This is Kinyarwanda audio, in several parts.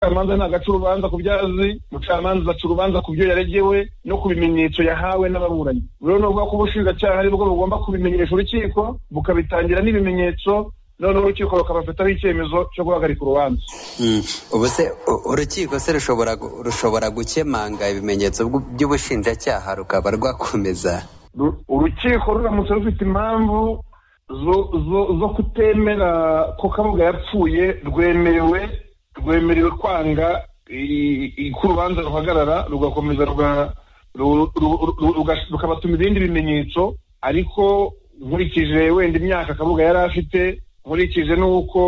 umucamanza ntabwo aca urubanza ku byazi umucamanza aca urubanza ku byo yaregewe no ku bimenyetso yahawe n'ababuranyi rero ni ukuvuga ko ubushinjacyaha ari bwo bugomba kubimenyesha urukiko bukabitangira n'ibimenyetso noneho urukiko rukabafataho icyemezo cyo guhagarika urubanza ubu se urukiko se rushobora rushobora gukemanga ibimenyetso by'ubushinjacyaha rukaba rwakomeza urukiko ruramutse rufite impamvu zo kutemera ko kabuga yapfuye rwemerewe rwemerewe kwanga ko urubanza ruhagarara rugakomeza rukabatuma ibindi bimenyetso ariko nkurikije wenda imyaka kabuga yari afite nkurikije n'uko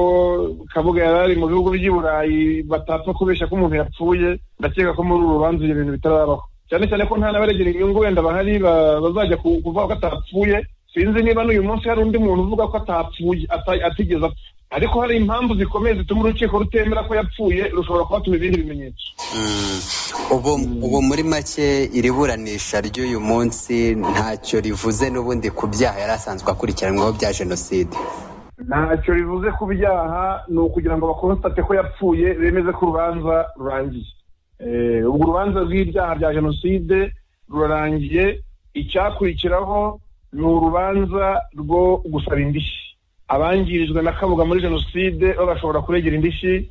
kabuga yari ari mu bihugu by'i burayi batapfa kubeshya ko umuntu yapfuye ndakeka ko muri uru rubanza ibyo bintu bitarabaho cyane cyane ko nta n'abaregera inyungu wenda bahari bazajya kuvuga ko atapfuye sinzi niba n'uyu munsi hari undi muntu uvuga ko atapfuye atigeze apfa ariko hari impamvu zikomeye zituma urukiko rutemera ko yapfuye rushobora kubatuma ibindi bimenyetso ubu muri make iri buranisha ry'uyu munsi ntacyo rivuze n'ubundi ku byaha yari asanzwe akurikiranyweho bya jenoside ntacyo rivuze ku byaha ni ukugira ngo bakonstate ko yapfuye bemeze ko urubanza rurangiye ubwo urubanza rw'ibyaha bya jenoside rurarangiye icyakurikiraho ni urubanza rwo gusaba indishyi abangirijwe na kabuga muri jenoside bo bashobora kuregera indishyi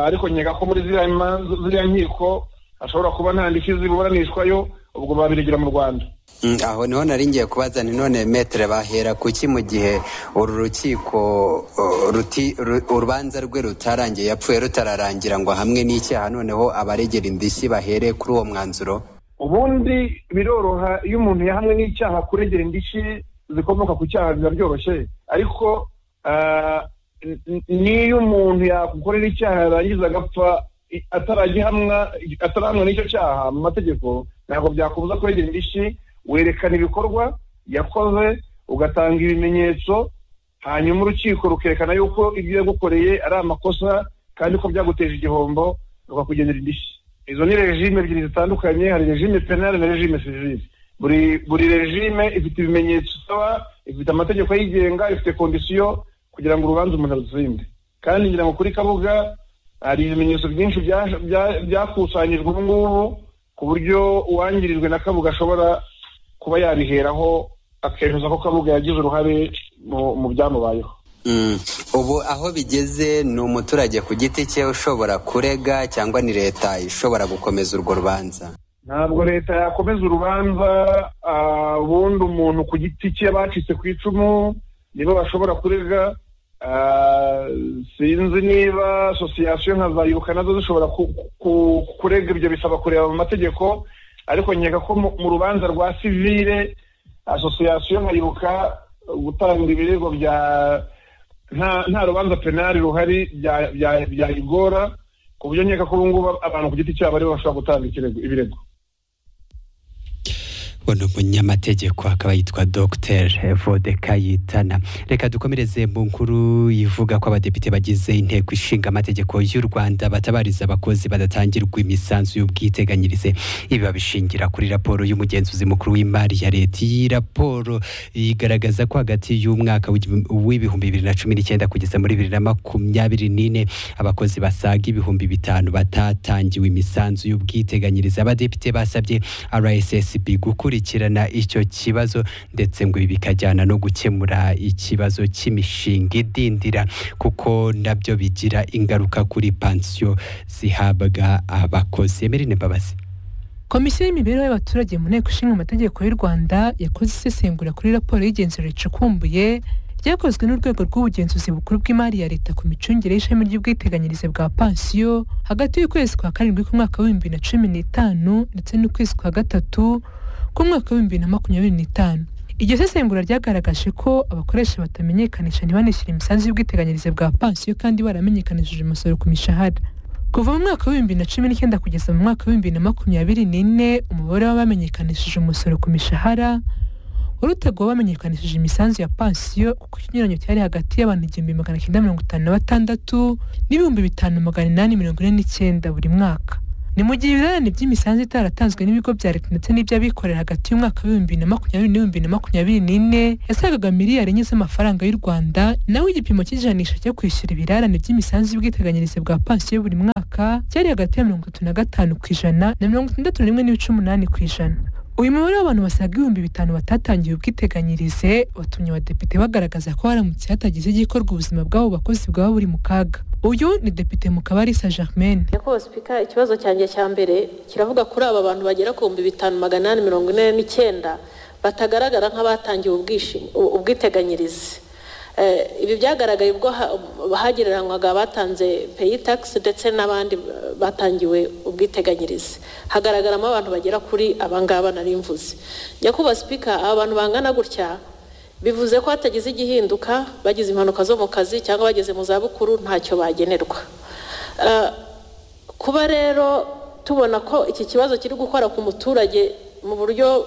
ariko nkeka ko muri ziriya nkiko hashobora kuba nta ndishyi ziburanishwayo ubwo babiregera mu rwanda aho niho nari ngiye kubaza ni none metere bahera kuki mu gihe uru rukiko urubanza rwe rutarangiye yapfuye rutararangira ngo hamwe n'icyaha noneho abaregera indishyi bahere kuri uwo mwanzuro ubundi biroroha iyo umuntu yahamwe n'icyaha kuregera indishyi zikomoka ku cyaha biba byoroshye ariko n'iyo umuntu yagukorera icyaha yarangiza agapfa ataragihamwa atarahamwa n'icyo cyaha mu mategeko ntabwo byakubuza kuregera indishyi werekana ibikorwa yakoze ugatanga ibimenyetso hanyuma urukiko rukerekana yuko ibyo yagukoreye ari amakosa kandi ko byaguteje igihombo rukakugenera indishyi izo ni regime ebyiri zitandukanye hari regime penale na regime sivile buri buri regime ifite ibimenyetso isaba ifite amategeko ayigenga ifite kondisiyo kugira ngo urubanza umuntu arutsinde kandi ngira ngo kuri kabuga hari ibimenyetso byinshi byakusanyijwe ubu ngubu ku buryo uwangirijwe na kabuga ashobora kuba yabiheraho akemeza ko kabuga yagize uruhare mu byamubayeho ubu aho bigeze ni umuturage ku giti cye ushobora kurega cyangwa ni leta ishobora gukomeza urwo rubanza ntabwo leta yakomeza urubanza ubundi umuntu ku giti cye bacitse ku icumu nibo bashobora kurega sinzi niba asosiyasiyo nka zayibuka nazo zishobora kurega ibyo bisaba kureba mu mategeko ariko nkeka ko mu rubanza rwa sivire asosiyasiyo nkayibuka gutanga ibirego bya nta rubanza penali ruhari byayigora ku buryo nkeka ko ubu ngubu abantu ku giti cyabo aribo bashobora gutanga ibirego uno munyamategeko akaba yitwa dogiteri Kayitana reka dukomereze mu nkuru ivuga ko abadepite bagize inteko ishinga amategeko y'u rwanda batabariza abakozi badatangirwa imisanzu y'ubwiteganyirize ibi babishingira kuri raporo y'umugenzuzi mukuru w'imari ya leta iyi raporo igaragaza ko hagati y'umwaka w'ibihumbi bibiri na cumi n'icyenda kugeza muri bibiri na makumyabiri n'ine abakozi basaga ibihumbi bitanu batatangiwe imisanzu y'ubwiteganyirize abadepite basabye rssb gukora gukurikirana icyo kibazo ndetse ngo ibi bikajyana no gukemura ikibazo cy'imishinga idindira kuko nabyo bigira ingaruka kuri pansiyo zihabwa abakozi emerine mbabazi komisiyo y'imibereho y'abaturage mu nteko ishinga amategeko y'u rwanda yakoze isesengura kuri raporo y'igenzura ricukumbuye ryakozwe n'urwego rw'ubugenzuzi bukuru bw'imari ya leta ku micungire y'ishami ry'ubwiteganyirize bwa pansiyo hagati y'ukwezi kwa karindwi k'umwaka w'ibihumbi bibiri na cumi n'itanu ndetse n'ukwezi kwa gatatu k'umwaka w'ibihumbi bibiri na makumyabiri n'itanu iryo sesengura ryagaragaje ko abakoresha batamenyekanisha ntibanishyure imisanzu y'ubwiteganyirize bwa pansiyo kandi baramenyekanishije umusoro ku mishahara kuva mu mwaka w'ibihumbi na cumi n'icyenda kugeza mu mwaka w'ibihumbi bibiri na makumyabiri n'ine umubare w'abamenyekanishije umusoro ku mishahara wari utagowe bamenyekanishije imisanzu ya pansiyo kuko ikinyuranyo cyari hagati y'abantu igihumbi magana cyenda mirongo itanu na batandatu n'ibihumbi bitanu magana inani mirongo ine n'icyenda buri mwaka ni mu gihe ibirarane by'imisanzu itaratanzwe n'ibigo bya leta ndetse n'iby'abikorera hagati y'umwaka w'ibihumbi bibiri na makumyabiri n'ibihumbi bibiri na makumyabiri n'ine yasagaga miliyari enye z'amafaranga y'u rwanda naho igipimo cy'ijanisha cyo kwishyura ibirarane by'imisanzu y'ubwiteganyirize bwa pansiyo buri mwaka cyari hagati ya mirongo itatu na gatanu ku ijana na mirongo itandatu na rimwe n'ibice umunani ku ijana uyu mubare w'abantu basaga ibihumbi bitanu batatangiye ubwiteganyirize watumye abadepite bagaragaza ko haramutse hatagize igikorwa ubuzima bw'abo bakozi bwaba buri mu kaga uyu ni depite mukabarisa germaine nyakubahwa sipika ikibazo cyanjye cya mbere kiravuga kuri aba bantu bagera ku bihumbi bitanu magana inani mirongo ine n'icyenda batagaragara nk'abatangiwe ubwiteganyirize ibi byagaragaye ubwo hagereranywaga abatanze peyi tagisi ndetse n'abandi batangiwe ubwiteganyirize hagaragaramo abantu bagera kuri abangaba nari mvuze nyakubahwa sipika aba bantu bangana gutya bivuze ko hatagize igihinduka bagize impanuka zo mu kazi cyangwa bageze mu zabukuru ntacyo bagenerwa kuba rero tubona ko iki kibazo kiri gukora ku muturage mu buryo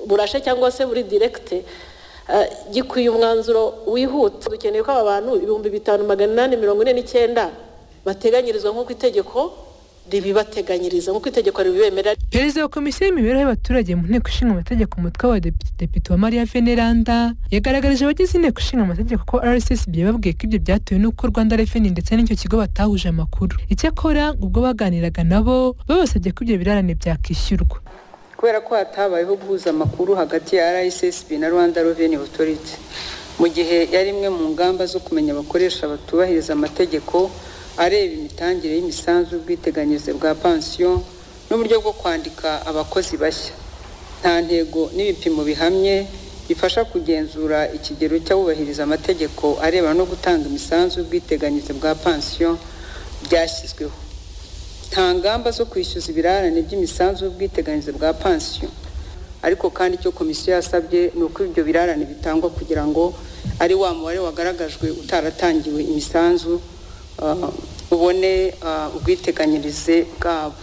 burashe cyangwa se buri direkite gikwiye umwanzuro wihuta dukeneye ko aba bantu ibihumbi bitanu magana inani mirongo ine n'icyenda bateganyirizwa nk'uko itegeko ribibateganyiriza nk'uko itegeko ribibemerera perezida wa komisiyo y'imibereho y'abaturage mu nteko ishinga amategeko umutwe wa depite wa mariya veneranda yagaragarije abagize inteko ishinga amategeko ko rssb yababwiye ko ibyo byatewe n'uko rwanda reveni ndetse n'icyo kigo batahuje amakuru icyakora ubwo baganiraga nabo babasabye ko ibyo birarane byakishyurwa kubera ko hatabayeho guhuza amakuru hagati ya rssb na rwanda reveni otoriti mu gihe yari imwe mu ngamba zo kumenya abakoresha batubahiriza amategeko areba imitangire y'imisanzu y'ubwiteganyirize bwa pansiyo n'uburyo bwo kwandika abakozi bashya nta ntego n'ibipimo bihamye bifasha kugenzura ikigero cy'abubahiriza amategeko areba no gutanga imisanzu y'ubwiteganyirize bwa pansiyo byashyizweho nta ngamba zo kwishyuza ibirarane by'imisanzu y'ubwiteganyirize bwa pansiyo ariko kandi icyo komisiyo yasabye ni uko ibyo birarane bitangwa kugira ngo ari wa mubare wagaragajwe utaratangiwe imisanzu ubone ubwiteganyirize bwabo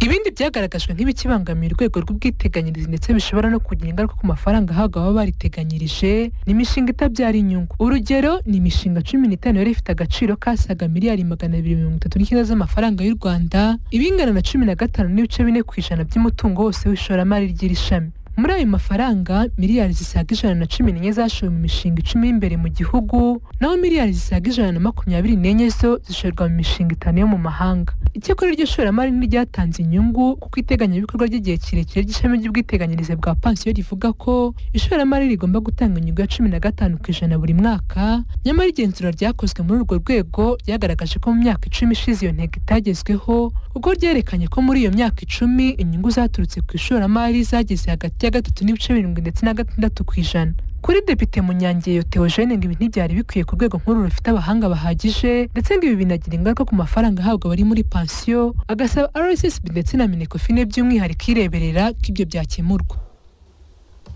ibindi byagaragajwe nk'ibikibangamira urwego rw'ubwiteganyirize ndetse bishobora no kugira ingaruka ku mafaranga ahabwa ababa bariteganyirije ni imishinga itabyara inyungu urugero ni imishinga cumi n'itanu yari ifite agaciro kasaga miliyari magana abiri mirongo itatu n'icyenda z'amafaranga y'u rwanda ibingana na cumi na gatanu n'ibice bine ku ijana by'umutungo wose w'ishoramari ry'iri shami muri ayo mafaranga miliyari zisaga ijana na cumi n'enye zashowe mu mishinga icumi y'imbere mu gihugu naho miliyari zisaga ijana na makumyabiri n'enye zo zishorerwa mu mishinga itanu yo mu mahanga icyakora iryo shoramari ntiryatanze inyungu kuko iteganyabikorwa ry'igihe kirekire ry'ishami ry'ubwiteganyirize bwa pansiyo rivuga ko ishoramari rigomba gutanga inyungu ya cumi na gatanu ku ijana buri mwaka nyamara igenzura ryakozwe muri urwo rwego ryagaragaje ko mu myaka icumi ishize iyo ntego itagezweho kuko ryerekanye ko muri iyo myaka icumi inyungu zaturutse ku ishoramari zageze hagati ya gatatu n'ibice birindwi ndetse na gatandatu ku ijana kuri depite munyangeyo theogene ngo ibi ntibyari bikwiye ku rwego nk'uru rufite abahanga bahagije ndetse ngo ibi binagira ingaruka ku mafaranga ahabwa abari muri pansiyo agasaba rssb ndetse na minekofine by'umwihariko ireberera ko ibyo byakemurwa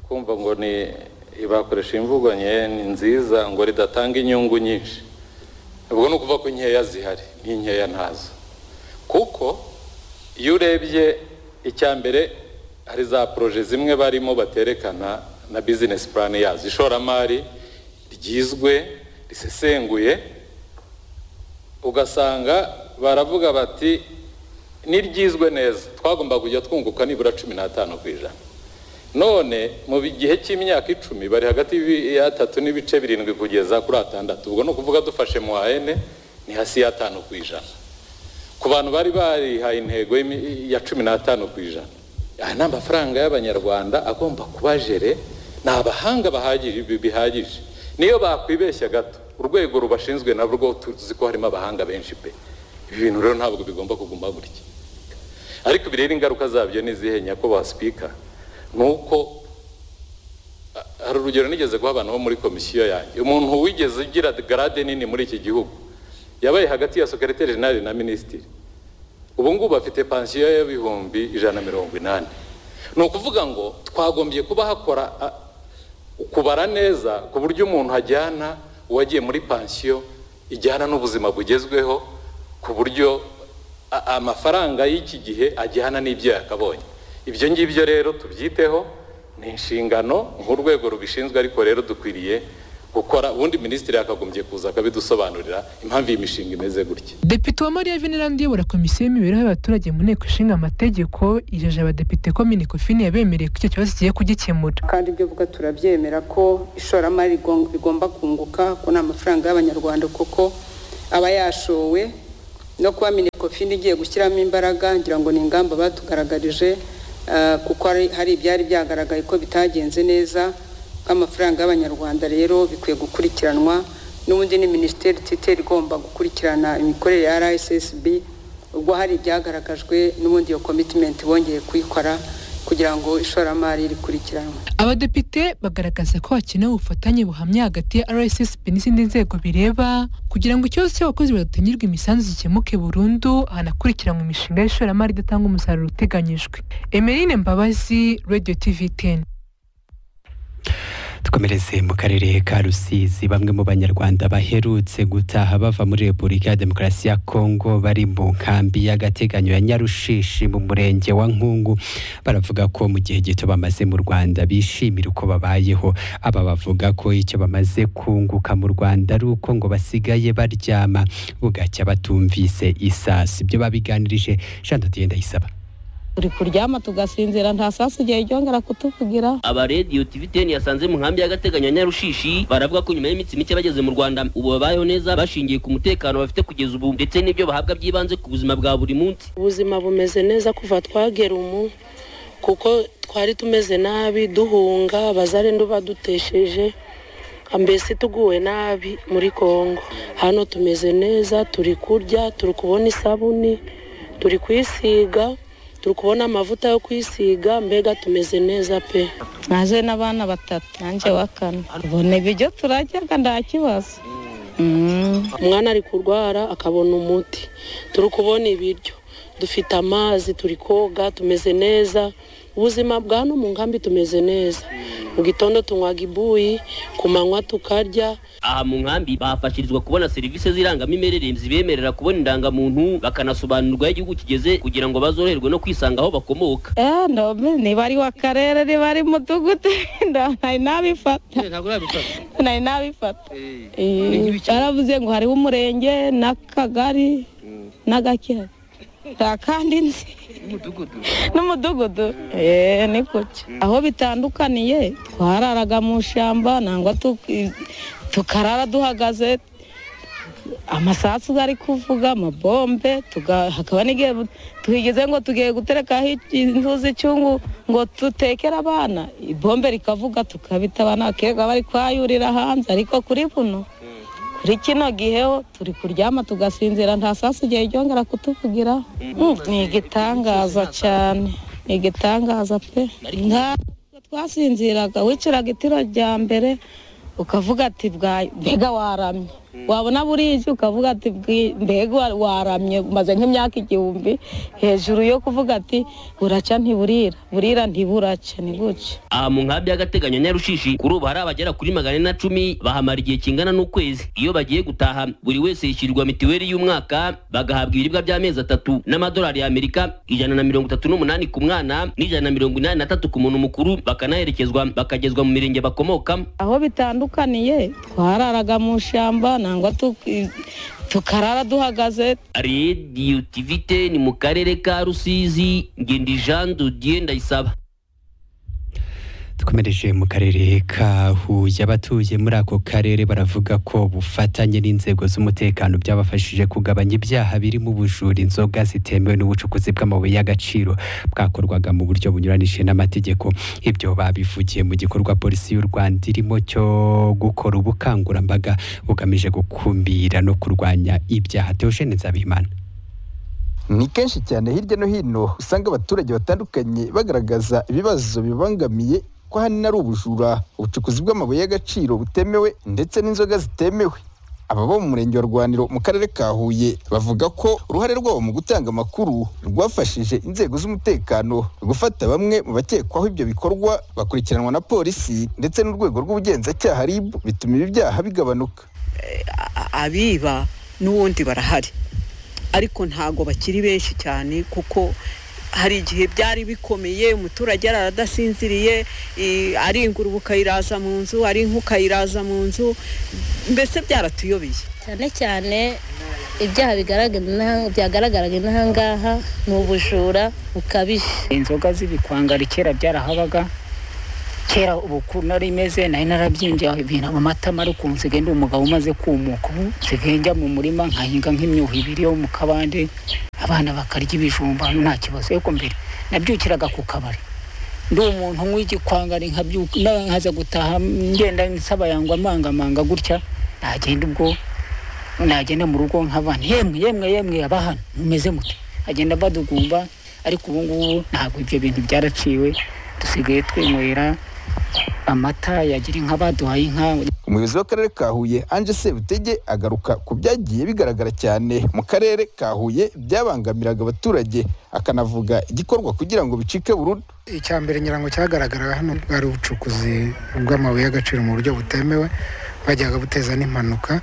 kumva ngo ni bakoresha imvugo nke ni nziza ngo ridatanga inyungu nyinshi ubwo ni ukuvuga ko inkeya zihari n'inkeya ntazo kuko iyo urebye icya mbere hari za poroje zimwe barimo baterekana na bizinesi purani yazo ishoramari ryizwe risesenguye ugasanga baravuga bati n'iryizwe neza twagomba kujya twunguka nibura cumi n'atanu ku ijana none mu gihe cy'imyaka icumi bari hagati y'atatu n'ibice birindwi kugeza kuri atandatu ubwo ni ukuvuga dufashe mu hene ni hasi y'atanu ku ijana ku bantu bari barihaye intego ya cumi n'atanu ku ijana aya ni amafaranga y'abanyarwanda agomba kuba jere ni abahanga bihagije niyo bakwibeshya gato urwego rubashinzwe na rwo tuzi ko harimo abahanga benshi pe ibi bintu rero ntabwo bigomba kuguma gutya ariko bireba ingaruka zabyo n'izihe nyakubahwa sipika ni uko hari urugero nigeze guha abantu bo muri komisiyo yanjye umuntu wigeze ugira garade nini muri iki gihugu yabaye hagati ya sokereteri jenali na minisitiri ubu ngubu bafite pansiyo y'ibihumbi ijana na mirongo inani ni ukuvuga ngo twagombye kuba hakora kubara neza ku buryo umuntu ajyana uwagiye muri pansiyo ijyana n'ubuzima bugezweho ku buryo amafaranga y'iki gihe ajyana n'ibyo yakabonye ibyo ngibyo rero tubyiteho ni inshingano nk'urwego rubishinzwe ariko rero dukwiriye gukora ubundi minisitiri yakagombye kuza akabidusobanurira impamvu iyi mishinga imeze gutya depite wa mariya venerandi uyobora komisiyo y'imibereho y'abaturage mu nteko ishinga amategeko yijeje abadepite ko minikofini yabemereye ko icyo kibazo kigiye kugikemura kandi ibyo vuga turabyemera ko ishoramari rigon- rigomba kunguka ko ni amafaranga y'abanyarwanda kuko aba yashowe no kuba minikofini igiye gushyiramo imbaraga ngira ngo ni ingamba batugaragarije ah, kuko hari- hari ibyari byagaragaye ko bitagenze neza nk'amafaranga y'abanyarwanda rero bikwiye gukurikiranwa n'ubundi ni minisiteri itite igomba gukurikirana imikorere ya rssb ubwo hari ibyagaragajwe n'ubundi iyo komitimenti bongeye kuyikora kugira ngo ishoramari rikurikiranwe abadepite bagaragaza ko hakenewe ubufatanye buhamye hagati ya rssb n'izindi nzego bireba kugira ngo ikibazo cy'abakozi badatangirwa imisanzu gikemuke burundu hanakurikiranwe imishinga y'ishoramari idatanga umusaruro uteganyijwe emeline mbabazi radio tv 10 dukomereze mu karere ka rusizi bamwe mu banyarwanda baherutse gutaha bava muri repubulika ya demokarasi ya kongo bari mu nkambi y'agateganyo ya nyarushishi mu murenge wa nkungu baravuga ko mu gihe gito bamaze mu rwanda bishimira uko babayeho aba bavuga ko icyo bamaze kunguka mu rwanda ari uko ngo basigaye baryama bugacya batumvise isasu ibyo babiganirije jean dutiyenda isaba turi kuryama tugasinzira nta sasu igihe ryongera kutuvugira aba radiyo tivi teni yasanze mu nkambi y'agateganyo ya nyarushishi baravuga ko nyuma y'iminsi mike bageze mu rwanda ubu babayeho neza bashingiye ku mutekano bafite kugeza ubu ndetse n'ibyo bahabwa by'ibanze ku buzima bwa buri munsi ubuzima bumeze neza kuva twagera umu kuko twari tumeze nabi duhunga bazarendo badutesheje mbese tuguwe nabi muri kongo hano tumeze neza turi kurya turi kubona isabuni turi kwisiga turi kubona amavuta yo kwisiga mbega tumeze neza pe naje n'abana batatu nanjye wa kane ubona ibiryo turaryaga nta kibazo Mm. umwana ari kurwara akabona umuti turi kubona ibiryo dufite amazi turi koga tumeze neza ubuzima bwa hano mu nkambi tumeze neza mu gitondo tunywaga ibuyi ku manywa tukarya aha mu nkambi bahafashirizwa kubona serivisi z'irangamimerere zibemerera kubona indangamuntu bakanasobanurirwa aho igihugu kigeze kugira ngo bazoroherwe no kwisanga aho bakomoka Eh, no, niba ari wa karere niba ari mudugudu nda- nari nabifata nari nabifata Eh, baravuze ngo hariho umurenge n'akagari n'agakira nta kandi nzi n'umudugudu Eh, ni gutya aho bitandukaniye twararaga mu ishyamba nangwa tuki- tukarara duhagaze amasasu ari kuvuga amabombe tuga- hakaba n'igihe bu- twigeze ngo tugiye guterekaho iki- inzuzi icyungu ngo dutekere abana ibombe rikavuga tukabita abana bakirirwa bari kwayurira hanze ariko kuri buno kuri kino gihe ho turi kuryama tugasinzira nta sasu igihe ryongera kutuvugira Mm, ni igitangaza cyane ni igitangaza pe nta nubwo twasinziraga wiciraga itiro rya mbere ukavuga ati "Bwa- mbega waramye wabona burije ukavuga ati "Bwi- mbega wa- waramye maze nk'imyaka igihumbi hejuru yo kuvuga ati buraca ntiburira burira ntiburaca ni buce aha mu nkambi y'agateganyo ya nyarushishi kuri ubu hari abagera kuri magana ane na cumi bahamara igihe kingana n'ukwezi iyo bagiye gutaha buri wese yishyurirwa mitiweli y'umwaka bagahabwa ibiribwa by'amezi atatu n'amadolari y'amerika ijana na mirongo itatu n'umunani ku mwana n'ijana na mirongo inani na tatu ku muntu mukuru bakanaherekezwa bakagezwa mu mirenge bakomokamo aho bitandukaniye twararaga mu ishyamba nangwa tuki- tukarara duhagaze radiyo tivite ni mu karere ka rusizi ngendi jean dodier ndayisaba dukomereje mu karere ka huye abatuye muri ako karere baravuga ko bufatanye n'inzego z'umutekano byabafashije kugabanya ibyaha birimo ubujura inzoga zitemewe n'ubucukuzi bw'amabuye y'agaciro bwakorwaga mu buryo bunyuranije n'amategeko ibyo babivugiye mu gikorwa polisi y'u rwanda irimo cyo gukora ubukangurambaga bugamije gukumira no kurwanya ibyaha teogene nzabimana ni kenshi cyane hirya no hino usanga abaturage batandukanye bagaragaza ibibazo bibangamiye ko ahanini ari ubujura ubucukuzi bw'amabuye y'agaciro butemewe ndetse n'inzoga zitemewe aba bo mu murenge wa rwaniro mu karere ka huye bavuga ko uruhare rwabo mu gutanga amakuru rwafashije inzego z'umutekano gufata bamwe mu bakekwaho ibyo bikorwa bakurikiranwa na polisi ndetse n'urwego rw'ubugenzacyaha rib bituma ibi byaha bigabanuka a- abiba n'ubundi barahari ariko ntabwo bakiri benshi cyane kuko hari igihe byari bikomeye umuturage yari aradasinziriye eh, ari ingurube ukayiraza mu nzu ari inka ukayiraza mu nzu mbese byaratuyobeye cyane cyane ibyaha bigaragara inaha- byagaragaraga inaha ngaha ni ubujura bukabije inzoga z'ibikwangari kera byarahabaga kera ubuku nari imeze nari narabyinjiye ibintu amatama ari ukuntu nsigaye ndi umugabo umaze kumuka ubu nsigaye njya mu murima nkahinga nk'imyuhi ibiri yo mu kabande abana bakarya ibijumba nta kibazo ariko mbere nabyukiraga ku kabari ndi umuntu unywa igikwangari nkabyuka nawe nkaza gutaha ngenda nsaba yangwa amangamanga gutya nagenda ubwo nagenda mu rugo nk'abana yemwe yemwe yemwe abahano mumeze mute agenda badugumba ariko ubu ngubu ntabwo ibyo bintu byaraciwe dusigaye twinywera amata yagira inka baduhaye inka umuyobozi w'akarere ka huye anje sebutege agaruka ku byagiye bigaragara cyane mu karere ka huye byabangamiraga abaturage akanavuga igikorwa kugira ngo bicike burundu icya mbere nyirango cyagaragara hano bwari ubucukuzi bw'amabuye y'agaciro mu buryo butemewe bwajyaga buteza n'impanuka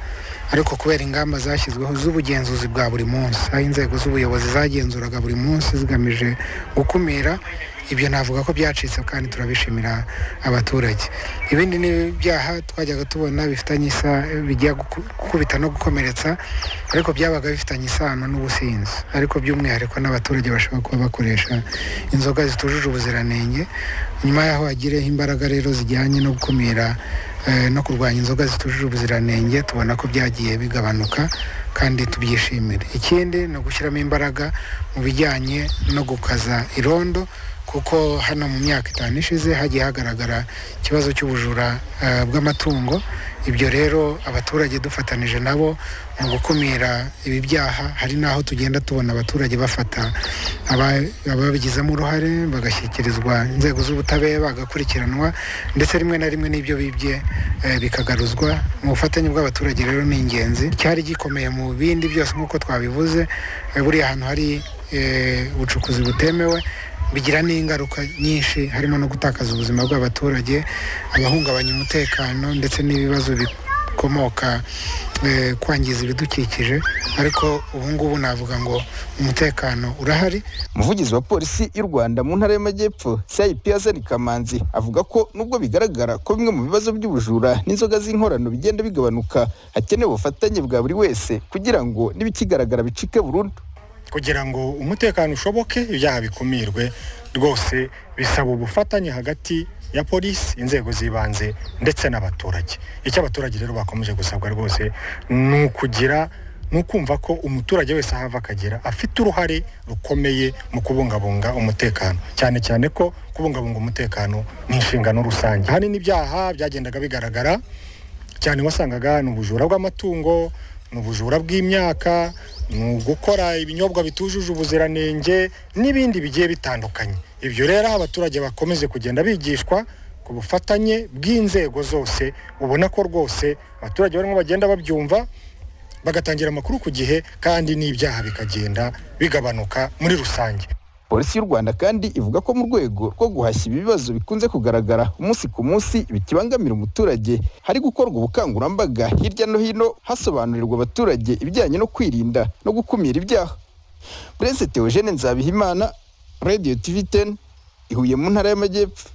ariko kubera ingamba zashyizweho z'ubugenzuzi bwa buri munsi aho inzego z'ubuyobozi zagenzuraga buri munsi zigamije gukumira ibyo navuga ko byacitse kandi turabishimira abaturage ibindi ni ibyaha twajyaga tubona bifitanye isa bijya guku- gukubita no gukomeretsa ariko byabaga bifitanye isano n'ubusinzi ariko by'umwihariko n'abaturage bashobora kuba bakoresha inzoga zitujuje ubuziranenge nyuma y'aho hagireho imbaraga rero zijyanye no gukumira eh, no kurwanya inzoga zitujuje ubuziranenge tubona ko byagiye bigabanuka kandi tubyishimire ikindi ni ugushyiramo imbaraga mu bijyanye no gukaza irondo kuko hano mu myaka itanu ishize hagiye hagaragara ikibazo cy'ubujura eh, bw'amatungo ibyo rero abaturage dufatanije nabo mu gukumira ibi byaha hari n'aho tugenda tubona abaturage bafata aba- ababigizemo uruhare bagashyikirizwa inzego z'ubutabera bagakurikiranwa ndetse rimwe na rimwe n'ibyo bibye eh, bikagaruzwa mu bufatanye bw'abaturage rero ni ingenzi cyari gikomeye mu bindi byose nk'uko twabivuze eh, buriya ahantu hari eh, ubucukuzi butemewe bigira n'ingaruka nyinshi harimo no gutakaza ubuzima bw'abaturage abahungabanya umutekano ndetse n'ibibazo bikomoka eh, kwangiza ibidukikije ariko ubu ngubu navuga ngo umutekano urahari umuvugizi wa polisi y'u rwanda mu ntara y'amajyepfo cip hazani kamanzi avuga ko nubwo bigaragara ko bimwe mu bibazo by'ubujura n'inzoga z'inkorano bigenda bigabanuka hakenewe ubufatanye bwa buri wese kugira ngo n'ibikigaragara bicike burundu kugira ngo umutekano ushoboke ibyaha bikumirwe rwose bisaba ubufatanye hagati ya polisi inzego z'ibanze ndetse n'abaturage icyo abaturage rero bakomeje gusabwa rwose ni ukugira ni ukumva ko umuturage wese aho ava akagera afite uruhare rukomeye mu kubungabunga umutekano cyane cyane ko kubungabunga umutekano ni inshingano rusange ahanini ibyaha byagendaga bigaragara cyane wasangaga ni ubujura bw'amatungo ni ubujura bw'imyaka ni ugukora ibinyobwa bitujuje ubuziranenge n'ibindi bigiye bitandukanye ibyo rero aho abaturage bakomeze kugenda bigishwa ku bufatanye bw'inzego zose ubona ko rwose abaturage barimo bagenda babyumva bagatangira amakuru ku gihe kandi n'ibyaha bikagenda bigabanuka muri rusange polisi y'u rwanda kandi ivuga ko mu rwego rwo guhashya ibi bibazo bikunze kugaragara umunsi ku munsi bikibangamira umuturage hari gukorwa ubukangurambaga hirya no hino hasobanurirwa abaturage ibijyanye no kwirinda no gukumira ibyaha perezida teogene nzabihimana radiyo tivi teni ihuye mu ntara y'amajyepfo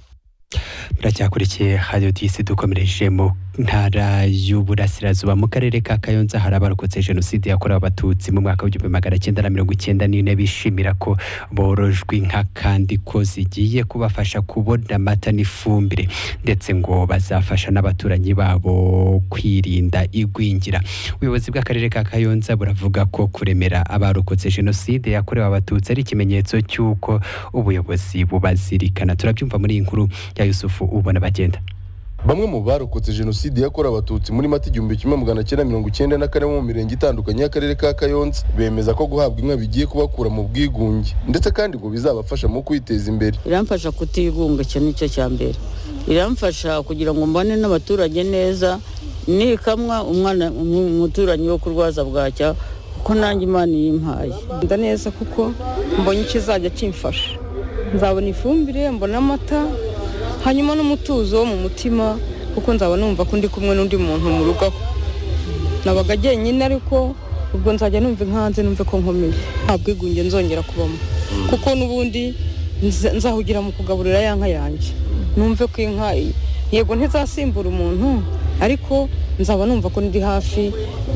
muracyakurikiye radiyo disi dukomereje mu ntara y'uburasirazuba mu karere ka kayonza hari abarokotse jenoside yakorewe abatutsi mu mwaka w'igihumbi magana cyenda na mirongo icyenda n'ine bishimira ko borojwe inka kandi ko zigiye kubafasha kubona amata n'ifumbire ndetse ngo bazafasha n'abaturanyi babo kwirinda igwingira ubuyobozi bw'akarere ka kayonza buravuga ko kuremera abarokotse jenoside yakorewe abatutsi ari ikimenyetso cy'uko ubuyobozi bubazirikana turabyumva muri iyi nkuru ya yusufu ubona bagenda bamwe mu barokotse jenoside yakorewe abatutsi muri mata igihumbi kimwe magana cyenda mirongo icyenda na kane bo mu mirenge itandukanye y'akarere ka kayonza bemeza ko guhabwa inka bigiye kubakura mu bwigunge ndetse kandi ngo bizabafasha mu kwiteza imbere biramfasha kutigunga icyo nicyo cya mbere biramfasha kugira ngo mbane n'abaturage neza nikamwa umwana umu- umuturanyi wo kurwaza bwacya kuko nanjye imana iyimpaye nda neza kuko mbonye ikizajya kimfasha nzabona ifumbire mbona amata hanyuma n'umutuzo wo mu mutima kuko nzaba numva ko ndi kumwe n'undi muntu mu rugo aho nabaga jyenyine ariko ubwo nzajya numva inkanze numve ko nkomeye nta bwigunge nzongera kubamo kuko n'ubundi nza- nzahugira mu kugaburira ya nka yanjye numve ko inka yego ntizasimbura umuntu ariko nzaba numva ko ndi hafi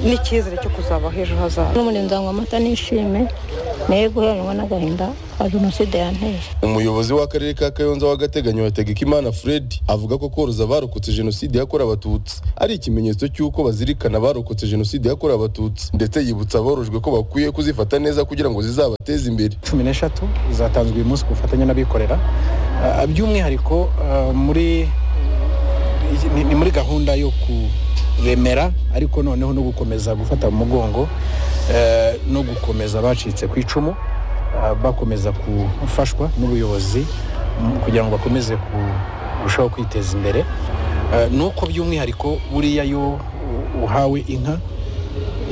n'icyizere cyo kuzaba h'ejo hazaza n'ubundi nzanywa amata nishime naye guheranwa n'agahinda ka jenoside yanteye umuyobozi w'akarere ka kayonza w'agateganyo hategekimana fred avuga ko koroza abarokotse jenoside yakorewe abatutsi ari ikimenyetso cy'uko bazirikana abarokotse jenoside yakorewe abatutsi ndetse yibutsa aborojwe ko bakwiye kuzifata neza kugira ngo zizabateze imbere cumi n'eshatu zatanzwe uyu munsi ku bufatanye n'abikorera Ah, by'umwihariko ah, muri ni- ni muri gahunda yo kuremera ariko noneho no gukomeza gufata mu mugongo eh, no gukomeza abacitse ku icumu ah, bakomeza gufashwa n'ubuyobozi mm, kugira ngo bakomeze ku- kurushaho kwiteza imbere Eh, ni uko by'umwihariko buriya yo u- uhawe inka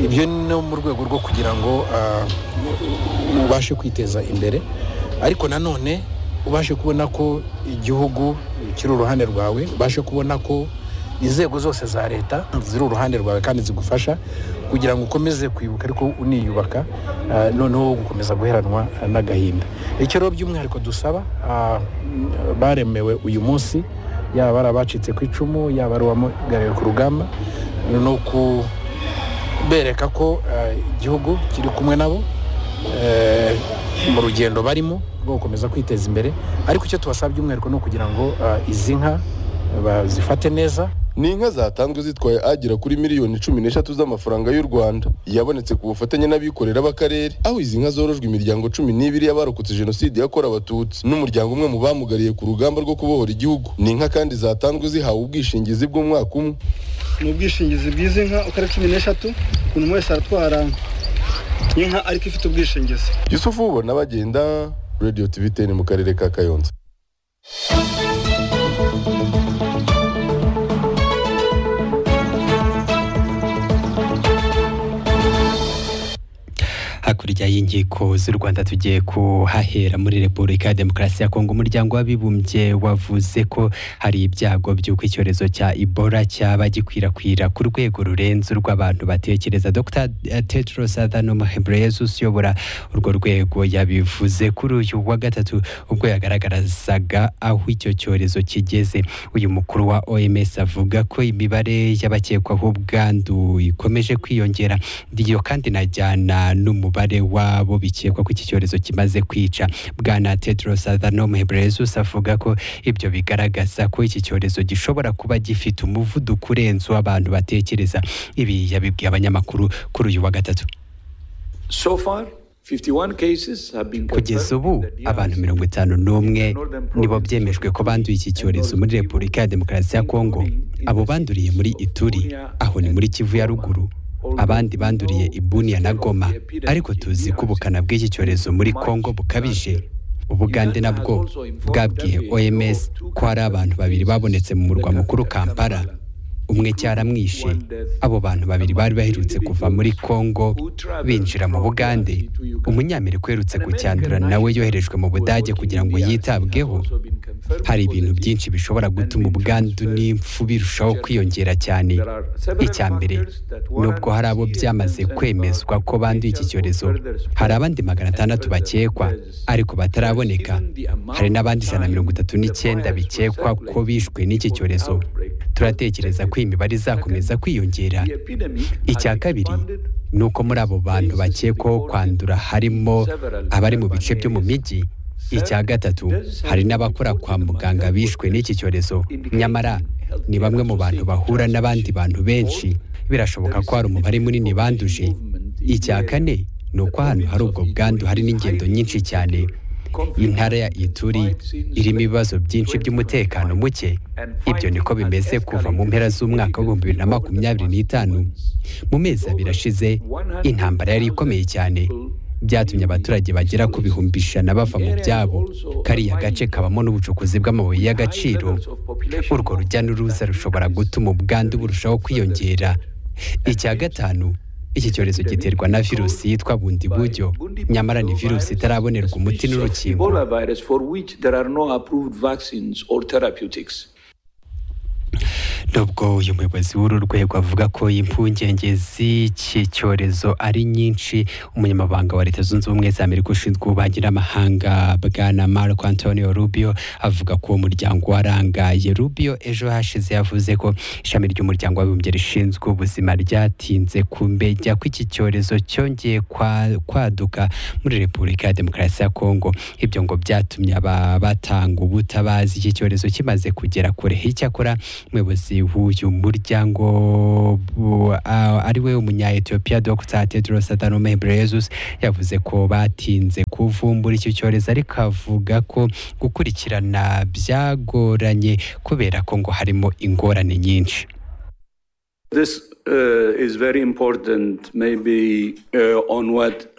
ibyo ni no mu rwego rwo kugira ngo ah, ubashe kwiteza imbere ariko nanone ubashe kubona ko igihugu kiri uruhande rwawe ubashe kubona ko inzego zose za leta ziri uruhande rwawe kandi zigufasha kugira ngo ukomeze kwibuka ariko uniyubaka ah, noneho gukomeza guheranwa ah, n'agahinda icyo rero by'umwihariko dusaba ah, baremewe uyu munsi yaba ari abacitse ku icumu yaba ari uwamugariwe ku rugamba ni uku bereka ko eh, igihugu kiri kumwe nabo eh, mu rugendo barimo rwo gukomeza kwiteza imbere ariko icyo tubasaba by'umwihariko ni ukugira ngo eh, izi nka eh, bazifate neza ni inka zatanzwe zitwaye agera kuri miliyoni cumi n'eshatu z'amafaranga y'u rwanda yabonetse ku bufatanye n'abikorera b'akarere aho izi nka zorojwe imiryango cumi n'ibiri y'abarokotse jenoside yakorewe abatutsi n'umuryango umwe mu bamugariye ku rugamba rwo kubohora igihugu ni inka kandi zatanzwe zihawe ubwishingizi bw'umwaka umwe ni ubwishingizi bw'izi nka uko ari cumi n'eshatu umuntu wese aratwara inka ariko ifite ubwishingizi yusufu ubona bagenda radiyo tivi teni mu karere ka kayonza hakurya y'inkiko z'u rwanda tugiye kuhahera muri repubulika ya demokarasi ya kongo umuryango w'abibumbye wavuze ko hari ibyago by'uko icyorezo cya ibora cyaba gikwirakwira ku rwego rurenze urw'abantu batekereza dr tetros adhanom ghebreyesus uyobora urwo rwego yabivuze kuri uyu wa gatatu ubwo yagaragarazaga aho icyo cyorezo kigeze uyu mukuru wa oms avuga ko imibare y'abakekwaho ubwandu ikomeje kwiyongera iyo kandi najyana n'umubare wabo bikekwa ko iki cyorezo kimaze kwica bwana tedros adhanom ghebreyesus avuga ko ibyo bigaragaza ko iki cyorezo gishobora kuba gifite umuvuduko urenze uw'abantu batekereza ibi yabibwiye abanyamakuru kuri uyu wa gatatu So far, 51 cases have been kugeza ubu abantu mirongo itanu n'umwe nibo byemejwe ko banduye iki cyorezo muri repubulika ya demokarasi ya kongo abo banduriye muri ituri aho ni muri kivu ya ruguru abandi banduriye ibuniya na goma ariko tuzi ko ubukana bw'iki cyorezo muri kongo bukabije ubugande nabwo bwabwiye oms ko hari abantu babiri babonetse mu murwa mukuru kampala umwe cyaramwishe abo bantu babiri bari baherutse kuva muri kongo binjira mu bugande umunyamerika uherutse gucyandura nawe yoherejwe mu budage kugira ngo yitabweho hari ibintu byinshi bishobora gutuma ubwandu n'impfu birushaho kwiyongera cyane icya mbere nubwo hari abo byamaze kwemezwa ko banduye iki cyorezo hari abandi magana atandatu bakekwa ariko bataraboneka hari n'abandi ijana na mirongo itatu n'icyenda bikekwa ko bishwe n'iki cyorezo turatekereza ko iyi mibare izakomeza kwiyongera icya kabiri ni uko muri abo bantu bakekwaho kwandura harimo abari mu bice byo mu mijyi icya gatatu hari n'abakora kwa muganga bishwe n'iki cyorezo nyamara ni bamwe mu bantu bahura n'abandi bantu benshi birashoboka ko hari umubare munini banduje icya kane ni uko ahantu hari ubwo bwandu hari n'ingendo nyinshi cyane intara ya ituri irimo ibibazo byinshi by'umutekano muke ibyo niko bimeze kuva mu mpera z'umwaka w'ibihumbi bibiri na makumyabiri n'itanu mu mezi abiri ashize intambara yari ikomeye cyane byatumye abaturage bagera ku bihumbi ijana bava mu byabo kariya gace kabamo n'ubucukuzi bw'amabuye y'agaciro urwo rujya n'uruza rushobora gutuma ubwandu burushaho kwiyongera icya gatanu iki cyorezo giterwa na virusi yitwa bundi buryo nyamara ni virusi itarabonerwa umuti n'urukingo Ebola virus for which there are no approved vaccines or therapeutics. nubwo uyu muyobozi w'uru rwego avuga ko impungenge z'iki cyorezo ari nyinshi umunyamabanga wa leta zunze ubumwe za amerika ushinzwe ububanyi n'amahanga bwana marco antonio rubio avuga ko uwo muryango warangaye rubio ejo hashize yavuze ko ishami ry'umuryango w'abibumbye rishinzwe ubuzima ryatinze kumenya ko iki cyorezo cyongeye kwa- kwaduka muri repubulika ya demokarasi ya kongo ibyo ngo byatumye aba- batanga ubutabazi iki cyorezo kimaze kugera kure icyakora umuyobozi w'uyu muryango bu- a- ari we umunya-ethiopia dr tedros adhanom ghebreyesus yavuze ko batinze kuvumbura icyo cyorezo ariko avuga ko gukurikirana byagoranye kubera ko ngo harimo ingorane nyinshi This uh, is very important, maybe uh, on what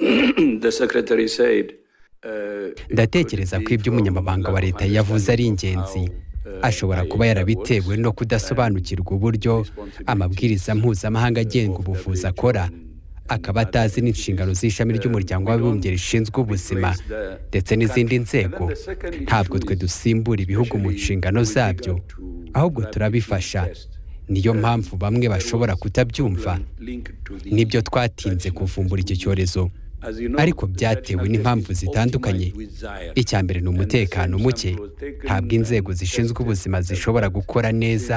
the secretary said. Uh, ndatekereza ko ibyo umunyamabanga wa leta yavuze ari ingenzi ashobora kuba yarabitewe no kudasobanukirwa uburyo amabwiriza mpuzamahanga agenga ubuvuzi akora akaba atazi n'inshingano z'ishami ry'umuryango w'abibumbye rishinzwe ubuzima ndetse n'izindi nzego ntabwo twe dusimbura ibihugu mu nshingano zabyo ahubwo turabifasha niyo mpamvu bamwe bashobora kutabyumva nibyo twatinze kuvumbura icyo cyorezo ariko byatewe n'impamvu zitandukanye icya mbere ni umutekano muke ntabwo inzego zishinzwe ubuzima zishobora gukora neza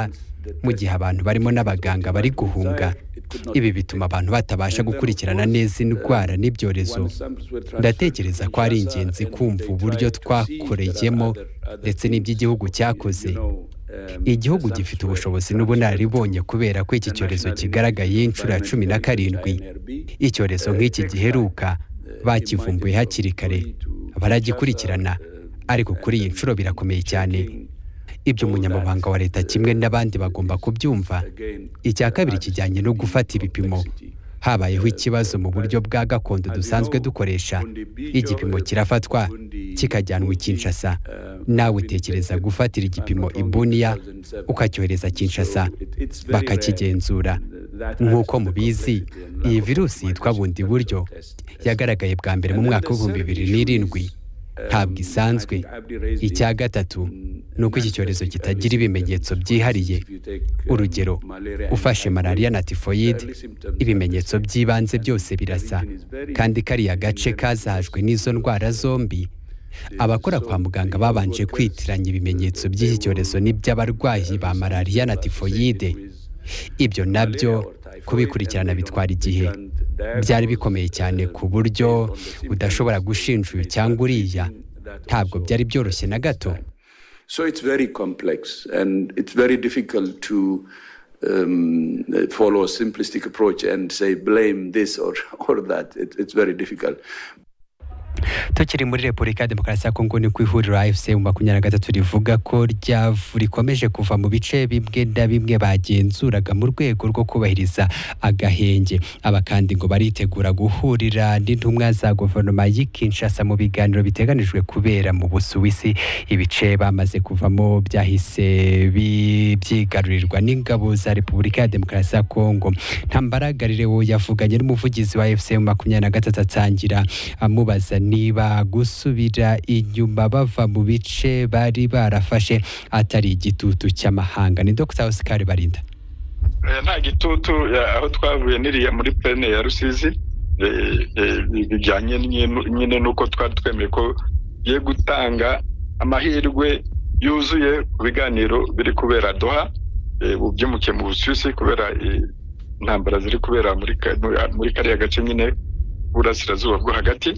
mu gihe abantu barimo n'abaganga bari guhunga ibi bituma abantu batabasha gukurikirana neza indwara n'ibyorezo ndatekereza ko ari ingenzi kumva uburyo twakoreyemo ndetse n'iby'igihugu cyakoze igihugu gifite ubushobozi n'ubunararibonye kubera ko iki cyorezo kigaragaye inshuro ya cumi na karindwi icyorezo nk'iki giheruka bakivumbuye hakiri kare baragikurikirana ariko kuri iyi nshuro birakomeye cyane ibyo umunyamabanga wa leta kimwe n'abandi bagomba kubyumva icya kabiri kijyanye no gufata ibipimo habayeho ikibazo mu buryo bwa gakondo dusanzwe dukoresha igipimo kirafatwa kikajyanwa i kinshasa nawe utekereza gufatira igipimo i buniya ukacyohereza kinshasa bakakigenzura nk'uko mubizi iyi virusi yitwa bundi buryo yagaragaye bwa mbere mu mwaka w'ibihumbi bibiri n'irindwi ntabwo isanzwe icya gatatu ni uko iki cyorezo kitagira ibimenyetso byihariye urugero ufashe malariya na tifoyide ibimenyetso by'ibanze byose birasa kandi kariya gace kazahajwe n'izo ndwara zombi abakora kwa muganga babanje kwitiranya ibimenyetso by'iki cyorezo n'iby'abarwayi ba malariya na tifoyide ibyo nabyo kubikurikirana bitwara igihe byari bikomeye cyane ku buryo udashobora gushinja uyu cyangwa uriya ntabwo byari byoroshye na gato So it's very complex and it's very difficult to um, follow a simplistic approach and say blame this or, or that. It, it's very difficult. tukiri muri repubulika ya demokarasi ya kongo niko ihuriro afc mu makumyabiri na gatatu rivuga ko ryavu rikomeje kuva mu bice bimwe na bimwe bagenzuraga mu rwego rwo kubahiriza agahenge aba kandi ngo baritegura guhurira n'intumwa za guverinoma y'i kinshasa mu biganiro biteganijwe kubera mu busuwisi ibice bamaze kuvamo byahise bi- byigarurirwa n'ingabo za repubulika ya demokarasi ya kongo ntambaragarire wo yavuganye n'umuvugizi wa fc mu makumyabiri na gatatu atangira amubaza niba gusubira inyuma bava mu bice bari barafashe atari igitutu cy'amahanga ni dr oscar barinda Eh, nta gitutu eh, aho twavuye niriya muri pene ya rusizi eh, eh, bijyanye nyine- nyine n'uko twari twemeye ko tugiye gutanga amahirwe yuzuye ku biganiro biri kubera doha eh, ubu byimukiye mu busuwisi kubera eh, intambara ziri kubera muri ka- muri- muri kariya gace nyine burasirazuba bwo hagati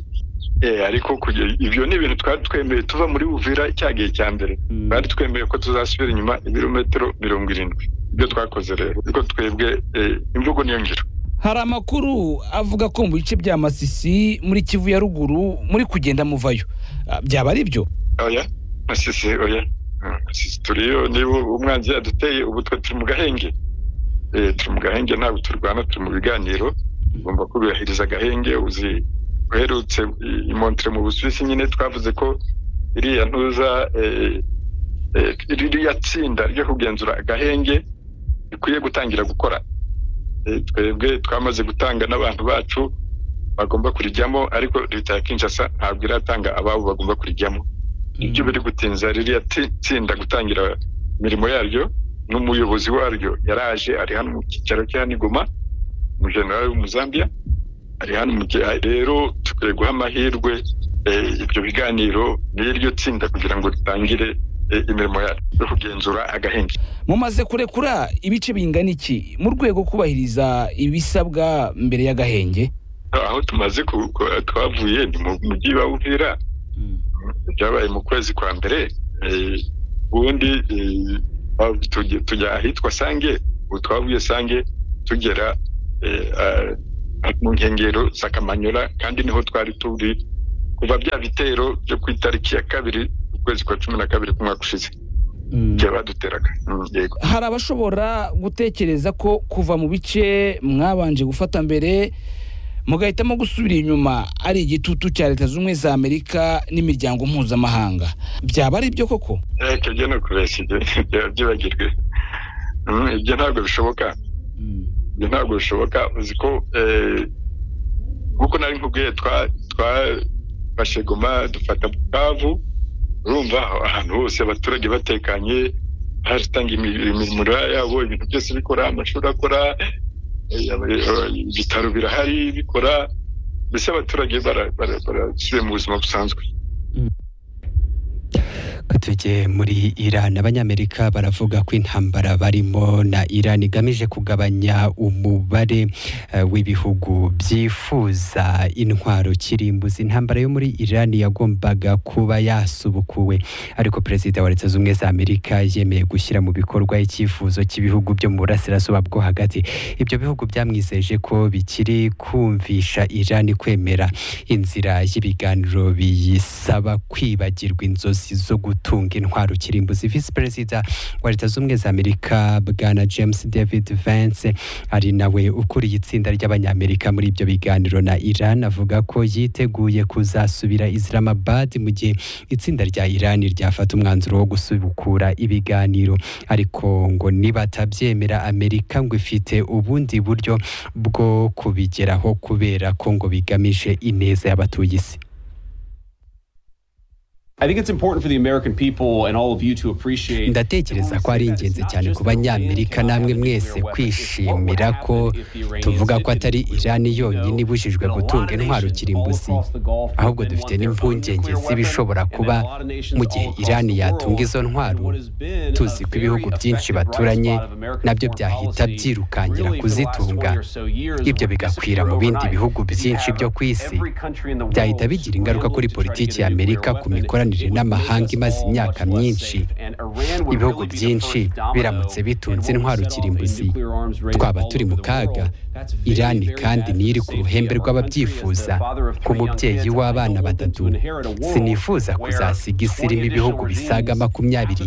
Eh, ariko kuge- ibyo ni ibintu twari twemeye tuva muri buvira cya gihe cya mbere twari twemeye ko tuzasubira inyuma ibirometero mirongo irindwi ibyo twakoze rero ariko twebwe eh, imvugo niyo ngiro hari amakuru avuga ko mu bice bya masisi muri kivu ya ruguru muri kugenda muvayo Ah, byaba ari byo oya masisi oya Mm, Masisi turiyo niba umwanzi yaduteye ubu twe turi mu gahenge Eh, turi mu gahenge ntabwo turwana turi mu biganiro ugomba kubahiriza agahenge uzi uherutse i- imontre mu busuwisi nyine twavuze ko iriya ntuza eh, eh, ririya tsinda ryo kugenzura agahenge rikwiye gutangira gukora Eh, twebwe twamaze gutanga n'abantu bacu bagomba kurijyamo ariko leta ya kinshasa ntabwo iratanga ababo bagomba kurijyamo ibyo biri gutinza ririya ti- tsinda gutangira imirimo yaryo n'umuyobozi waryo yaraje ari hano mu cyicaro cya nigoma umujenerali w'umuzambiya ari hano mu gihe rero dukwiye guha amahirwe eh, ibyo biganiro n'iryo tsinda kugira ngo ritangire eh, imirimo yaryo yo kugenzura agahenge mumaze kurekura ibice bingana iki mu rwego kubahiriza ibisabwa mbere y'agahenge aho tumaze ku- ku- twavuye ni mu mujyi wa uvira byabaye mu kwezi kwa mbere eh, ubundi eh, aho tujya- tujya ahitwa sange ubu twavuye sange tugera eh, ah, mu nkengero za kamanyura kandi niho twari turi kuva bya bitero byo ku itariki ya kabiri ukwezi kwa cumi na kabiri k'umwaka ushize igihe baduteraga Mm, yego hari abashobora gutekereza ko kuva mu bice mwabanje gufata mbere mugahitamo gusubira inyuma ari igitutu cya leta zunze ubumwe za amerika n'imiryango mpuzamahanga byaba ari byo koko Eh, ibyo byo ni ukubeshya ibyo byaba byibagirwe Mm, ibyo ntabwo bishoboka ibyo ntabwo bishoboka uzi ko eh, nk'uko nari nkubwiye twa- twafashe goma dufata bukavu urumva aho- ahantu hose abaturage batekanye haratangira imi- imirimo yabo ibintu byose bikora amashuri akora eh, aba- aba- ibitaro birahari bikora mbese abaturage bara- bara- barasubiye mu buzima busanzwe tujye muri Iran abanyamerika baravuga ko intambara barimo na Iran igamije kugabanya umubare eh, w'ibihugu byifuza intwaro kirimbuzi intambara yo muri Iran yagombaga kuba yasubukuwe ariko perezida wa leta zunze ubumwe za Amerika yemeye gushyira mu bikorwa icyifuzo cy'ibihugu byo mu burasirazuba bwo hagati ibyo bihugu byamwizeje ko bikiri kumvisha Iran kwemera inzira y'ibiganiro biyisaba kwibagirwa inzozi zo gutunga intwaro kirimbuzi visi perezida wa leta zunze ubumwe za amerika bwana james david vance ari nawe ukuriye itsinda ry'abanyamerika muri ibyo biganiro na iran avuga ko yiteguye kuzasubira islamabad mu gihe itsinda rya iran ryafata umwanzuro wo gusubukura ibiganiro ariko ngo nibatabyemera amerika ngo ifite ubundi buryo bwo kubigeraho kubera ko ngo bigamije ineza y'abatuye isi ndatekereza ko ari ingenzi cyane ku banyamerika namwe mwese kwishimira ko tuvuga ko atari irani yonyine ibujijwe gutunga intwaro kirimbuzi ahubwo dufite n'impungenge z'ibishobora kuba mu gihe irani yatunga izo ntwaro tuzi ko ibihugu byinshi baturanye nabyo byahita byirukangira kuzitunga ibyo bigakwira mu bindi bihugu byinshi byo ku isi byahita bigira ingaruka kuri politiki ya amerika ku mikoranire n'amahanga imaze imyaka myinshi ibihugu byinshi biramutse bitunze intwaro kirimbuzi twaba turi mu kaga irani kandi niyo iri ku ruhembe rw'ababyifuza nk'umubyeyi w'abana batatu sinifuza kuzasiga isi irimo ibihugu bisaga makumyabiri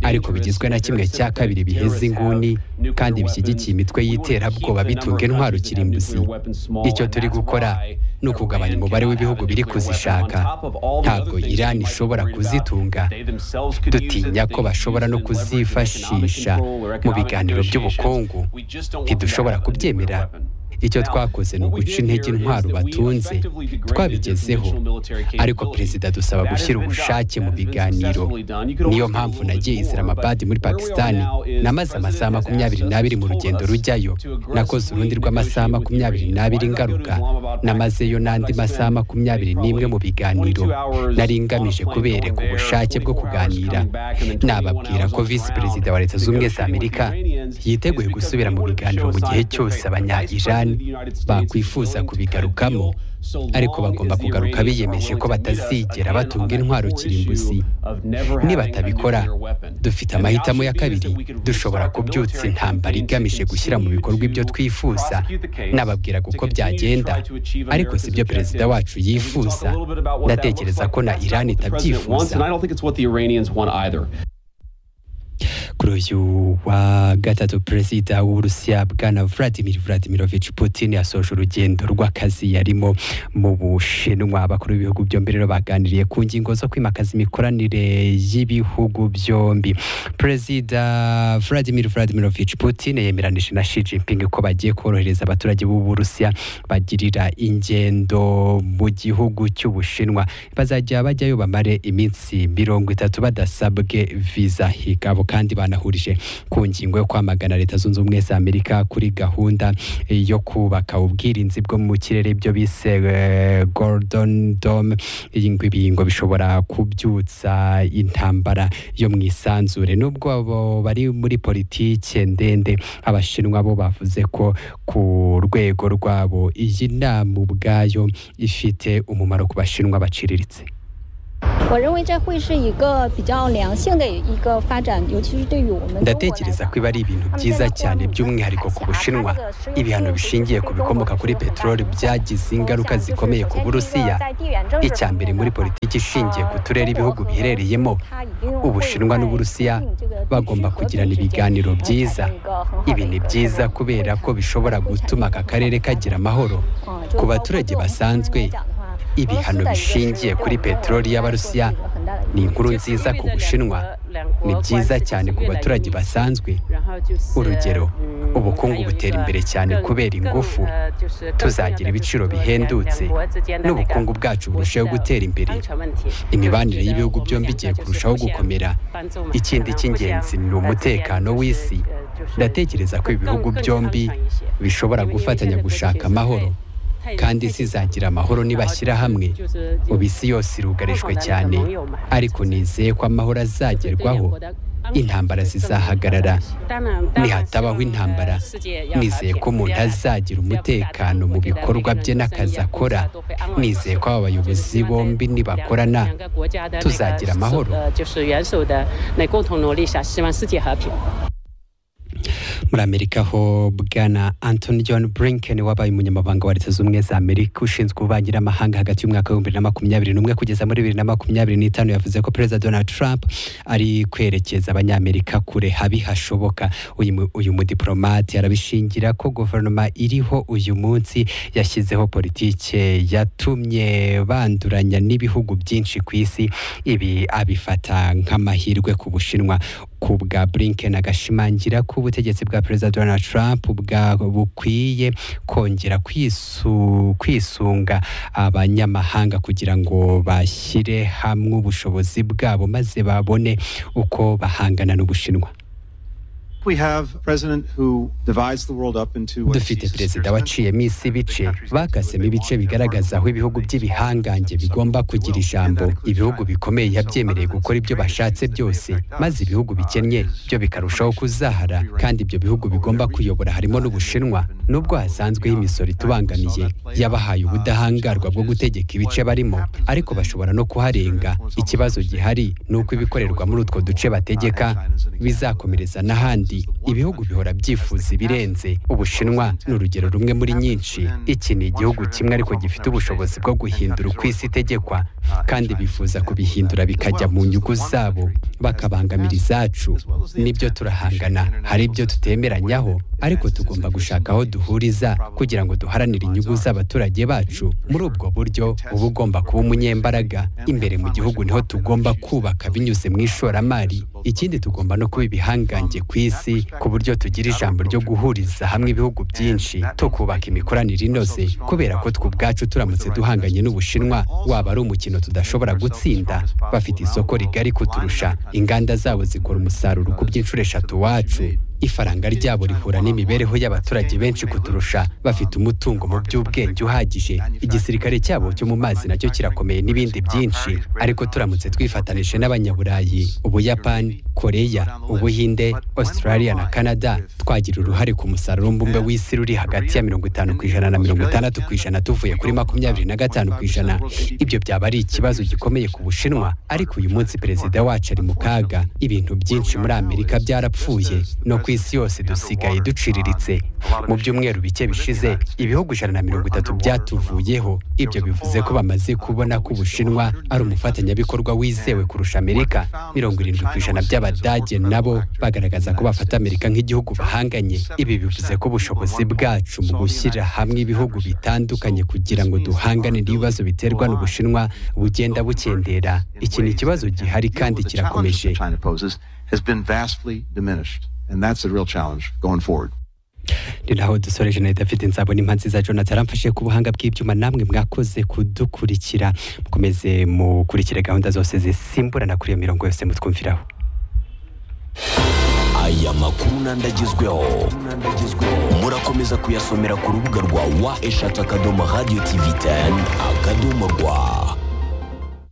ariko bigizwe na kimwe cya kabiri biheze inguni kandi bishyigikiye imitwe y'iterabwoba bitunga intwaro kirimbuzi icyo turi gukora ni ukugabanya umubare w'ibihugu biri kuzishaka ntabwo irani ishobora kuzitunga dutinya ko bashobora no kuzifashisha mu biganiro by'ubukungu ntidushobora kubyemera icyo twakoze ni uguca intege intwaro batunze twabigezeho ariko perezida dusaba gushyira ubushake mu biganiro niyo mpamvu nagiye islamabad muri pakisitani namaze amasaha makumyabiri n'abiri mu rugendo rujyayo nakoze urundi rw'amasaha makumyabiri n'abiri ngaruka namazeyo n'andi masaha makumyabiri n'imwe mu biganiro nari ngamije kubereka ubushake bwo kuganira nababwira ko visi perezida wa leta zunze ubumwe za amerika yiteguye gusubira mu biganiro mu gihe cyose abanya-irani bakwifuza kubigarukamo ariko bagomba kugaruka biyemeje ko batazigera batunga intwaro kirimbuzi nibatabikora dufite amahitamo ya kabiri dushobora kubyutsa intambara igamije gushyira mu bikorwa ibyo twifuza nababwiraga uko byagenda ariko si byo perezida wacu yifuza ndatekereza ko na irani itabyifuza kuri uyu wa gatatu perezida w'uburusiya bwana vladimir vladimirovich putin yasoje urugendo rw'akazi yarimo mu bushinwa abakuru b'ibihugu byombi rero baganiriye ku ngingo zo kwimakaza imikoranire y'ibihugu byombi perezida vladimir vladimirovich putin yemeranije na shi jinping ko bagiye korohereza abaturage b'uburusiya bagirira ingendo mu gihugu cy'ubushinwa bazajya bajyayo bamare iminsi mirongo itatu badasabwe viza higabo kandi bana yahurije ku ngingo yo kwamagana leta zunze ubumwe za amerika kuri gahunda eh, yo kubaka ubwirinzi bwo mu kirere ibyo bise eh, golden dome iyi ngwi- ngo bishobora kubyutsa intambara yo mu isanzure nubwo abo bari muri politike ndende abashinwa bo bavuze ko ku rwego rwabo iyi nama ubwayo ifite umumaro ku bashinwa baciriritse 我认为这会是一个比较良性的一个发展，尤其是对于我们中国。 ndatekereza ko ibi ari ibintu byiza cyane by'umwihariko ku bushinwa ibihano bishingiye ku bikomoka kuri peteroli byagize ingaruka zikomeye ku burusiya icya mbere muri politiki ishingiye ku turere ibihugu biherereyemo ubushinwa n'uburusiya bagomba kugirana ibiganiro byiza ibi ni byiza kubera ko bishobora gutuma aka karere kagira amahoro ku baturage basanzwe ibihano bishingiye kuri peteroli y'abarusiya ni inkuru nziza ku bushinwa ni byiza cyane ku baturage basanzwe urugero ubukungu butera imbere cyane kubera ingufu tuzagira ibiciro bihendutse n'ubukungu bwacu burushaho gutera imbere imibanire y'ibihugu byombi igiye kurushaho gukomera ikindi cy'ingenzi ni umutekano w'isi ndatekereza ko ibihugu byombi bishobora gufatanya gushaka amahoro kandi isi izagira amahoro nibashyira hamwe ubu isi yose irugarijwe cyane ariko nizeye ko amahoro azagerwaho intambara zizahagarara nihatabaho intambara nizeye ko umuntu azagira umutekano mu bikorwa bye n'akazi akora nizeye ko aba bayobozi bombi nibakorana 国家的那个所 tuzagira amahoro 的就是元首的那共同努力下，希望世界和平。 muri amerika ho bwana antony john brinken wabaye umunyamabanga wa leta zunze ubumwe za amerika ushinzwe ububanyi n'amahanga hagati y'umwaka w'ibihumbi na makumyabiri n'umwe kugeza muri bibiri na makumyabiri n'itanu yavuze ko perezida donald trump ari kwerekeza abanyamerika kure habi hashoboka uyu mu- uyu mudiplomate arabishingira ko guverinoma iriho uyu munsi yashyizeho politike yatumye banduranya n'ibihugu byinshi ku isi ibi abifata nk'amahirwe ku bushinwa ku bwa blinken agashimangira ko ubutegetsi bwa perezida donald trump bwa bukwiye kongera kwisu, kwisunga abanyamahanga kugira ngo bashyire hamwe ubushobozi bwabo maze babone uko bahangana n'ubushinwa We have a president who divides the world up into what he dufite perezida waciyemo isi ibice bakasemo ibice bigaragaza aho ibihugu by'ibihangange bigomba kugira ijambo ibihugu bikomeye yabyemereye gukora ibyo bashatse byose maze ibihugu bikennye byo bikarushaho kuzahara kandi ibyo bihugu bigomba kuyobora harimo n'ubushinwa nubwo hasanzweho imisoro itubangamiye yabahaye ubudahangarwa bwo gutegeka ibice barimo ariko bashobora no kuharenga ikibazo gihari ni uko ibikorerwa muri utwo duce bategeka bizakomereza n'ahandi ibihugu bihora byifuza ibirenze ubushinwa ni urugero rumwe muri nyinshi iki ni igihugu kimwe ariko gifite ubushobozi bwo guhindura uko isi itegekwa kandi bifuza kubihindura bikajya mu nyungu zabo bakabangamira izacu nibyo turahangana hari ibyo tutemeranyaho ariko tugomba gushaka aho duhuriza kugira ngo duharanire inyungu z'abaturage bacu muri ubwo buryo uba ugomba kuba umunyembaraga imbere mu gihugu niho tugomba kubaka binyuze mu ishoramari ikindi tugomba no kuba ibihangange ku isi ku buryo tugira ijambo ryo guhuriza hamwe ibihugu byinshi tukubaka imikoranire inoze kubera ko twe ubwacu turamutse duhanganye n'ubushinwa waba ari umukino tudashobora gutsinda bafite isoko rigari kuturusha inganda zabo zikora umusaruro ku by'inshuro eshatu wacu ifaranga ryabo rihura n'imibereho y'abaturage benshi kuturusha bafite umutungo mu by'ubwenge uhagije igisirikare cyabo cyo mu mazi nacyo kirakomeye n'ibindi byinshi ariko turamutse twifatanije n'abanyaburayi ubuyapani koreya ubuhinde australia na canada twagira uruhare ku musaruro mbumbe w'isi ruri hagati ya mirongo itanu ku ijana na mirongo itandatu ku ijana tuvuye kuri makumyabiri na gatanu ku ijana ibyo byaba ari ikibazo gikomeye ku bushinwa ariko uyu munsi perezida wacu ari mu kaga ibintu byinshi muri amerika byarapfuye no ku isi yose dusigaye duciriritse mu byumweru bike bishize ibihugu ijana na mirongo itatu byatuvuyeho ibyo bivuze ko bamaze kubona ko ubushinwa ari umufatanyabikorwa wizewe kurusha amerika mirongo irindwi ku ijana by'abadage nabo bagaragaza ko bafata amerika nk'igihugu bahanganye ibi bivuze ko ubushobozi bwacu mu gushyira hamwe ibihugu bitandukanye kugira ngo duhangane n'ibibazo biterwa n'ubushinwa bugenda bukendera iki ni ikibazo gihari kandi kirakomeje China poses has been vastly diminished. And that's a real challenge going forward. ni naho dusore jeannette afite nzabona impa nziza jonathan aramfashe ku buhanga bw'ibyuma namwe mwakoze kudukurikira mukomeze mukurikire gahunda zose zisimburana kuri iyo mirongo yose mutwumviraho aya makuru n'andagezweho murakomeza kuyasomera ku rubuga rwa wa eshatu akadomo radiyo tivi teni akadomo rwa